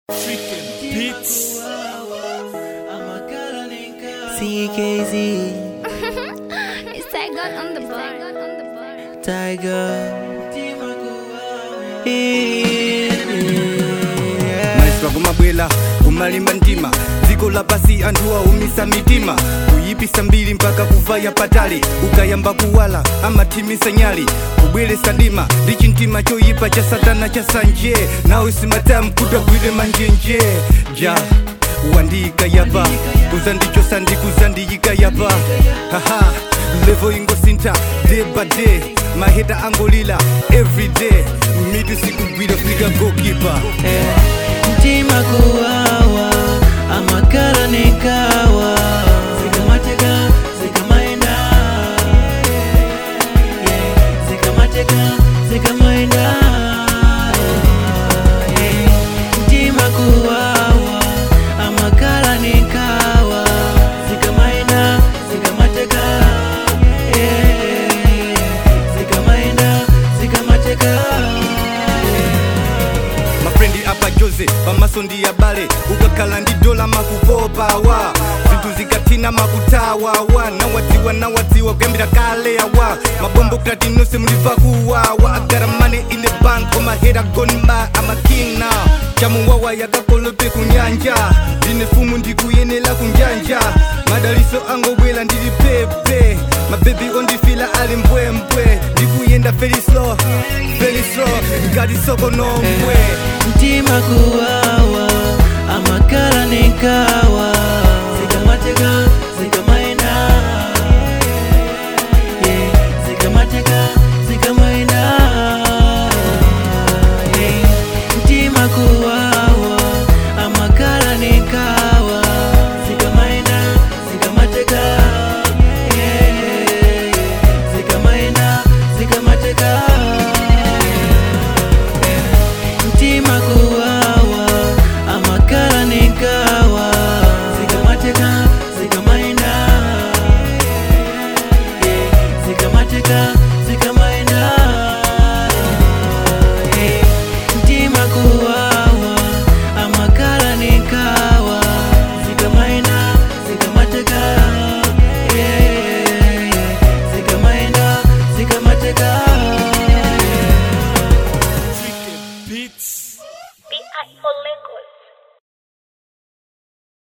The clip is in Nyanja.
Beats. CKZ, It's Tiger on the bar. on the bar. Tiger. maiswa kumabwela kumalimba mtima dziko lapasi anthu aumisa mitima kuyipisa mbiri mpaka kuvaya patali ukayamba kuwala amathimisa nyali kubweresa ndima ndi chintima choyipa cha satana cha sanje nawe simatamu kutagwire manjenje ja wandiyika yapa kuzandichosa ndikuzandiyika yapa haha levo ingosintha day by day maheta angolila everyday mitu sikugwira fika gokipa Mtima kuwawa, amakala nikawa. Zikamateka, zikamaenda. Yeah, Zikamateka, zikamaenda. Yeah. Mtima kuwawa, amakala nikawa. Zikamaenda, zikamateka. Yeah, Zikamaenda, zikamateka. mafrendi apa jose pamaso ndi abale ukakhala ndi dola makupopawa zinthu zikathina makutawawa nawadziwa nawadziwa kuyambira kale awa mabombo krati nonse muliva kuwawa agaramane ine bank omahera gonma amaking now chamuwawa yakakolope kunyanja ndine fumu ndikuyenela kunjanja madaliso angobwela ndili pepe mabebi ondifila ali mbwembwe ndikuyenda very slow very slow ngati soko nombwe mtima kuwawa